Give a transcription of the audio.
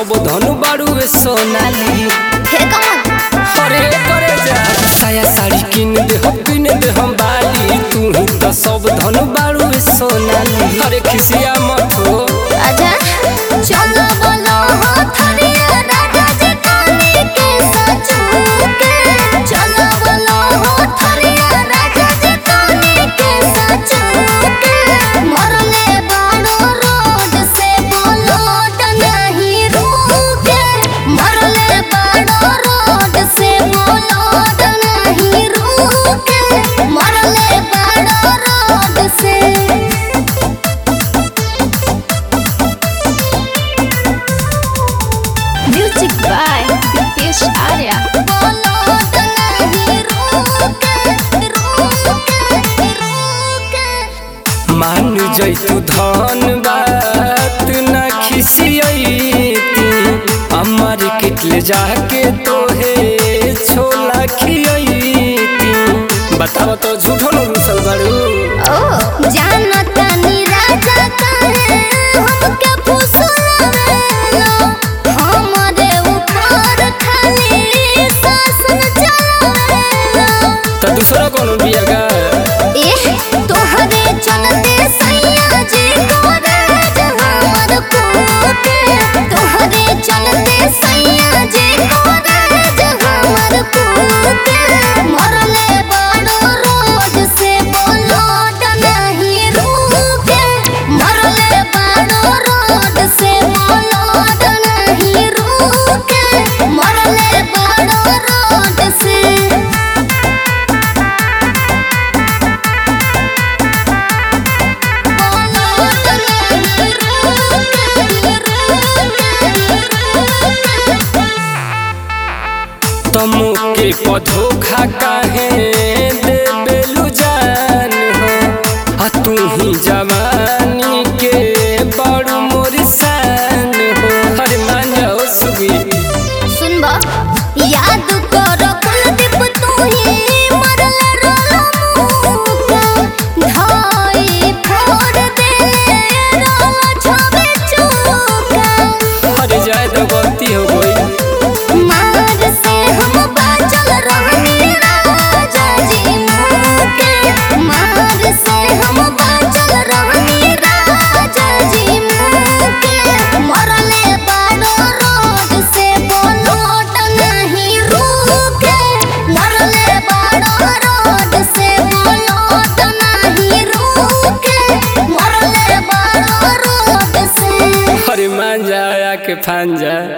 सब धनु बाड़ू सोनाली हे कौन अरे करे जा साया साड़ी किन दे हम किन दे हम बाली तू ही तो सब धनु बाड़ू सोनाली अरे खिसिया मत हो अच्छा चलो बोलो हो थरिया राजा जी कानी के सचू के चलो बोलो हो थरिया राजा जी कानी के सचू के मरले बाड़ो रोड से बोलो नहीं रुके मरले बाड़ो रोड से बोलो नहीं रुके मरले बाड़ो रोड से Music by Dipesh Arya. बोलो तो नहीं रुके रुके रुके मान जैतु धन बात ना खिसियती अमर किटले जाके तोहे छोला खियती बताओ तो झूठो न रुसल बाड़ू ओ जानता नी राजा कहे हमके फुसलावेलो हमरे ऊपर खाली शासन चलावेलो तो दूसरा कोनो बिया गा एह तोहरे चलते सैया जी करे हमर कुके तोहरे चलते सैया जी करे हमर कुके मरले बड़ो रोड से बोलो नहीं रुके मरले बड़ो रोड से बोलो नहीं रुके मरले बड़ो रोड से तमु के पधोखा काहे देबेलु जान हो आ तू ही जवानी के बड़ू मोर शान हो अरे मान जाओ सुगी सुनबा याद करो कुलदीप तू ही मरल रलो मुका धाई फोड़ दे रलो छबे चूका अरे जाए तो गलती हो गई मार से हम बाचल रहनी राजा जी मुके मार से हम बाचल रहनी राजा जी मुके मरले बाड़ो रोड से बोलो नहीं रुके मरले बाड़ो रोड से बोलो नहीं रुके मरले बाड़ो रोड से अरे मान जा आके फान जा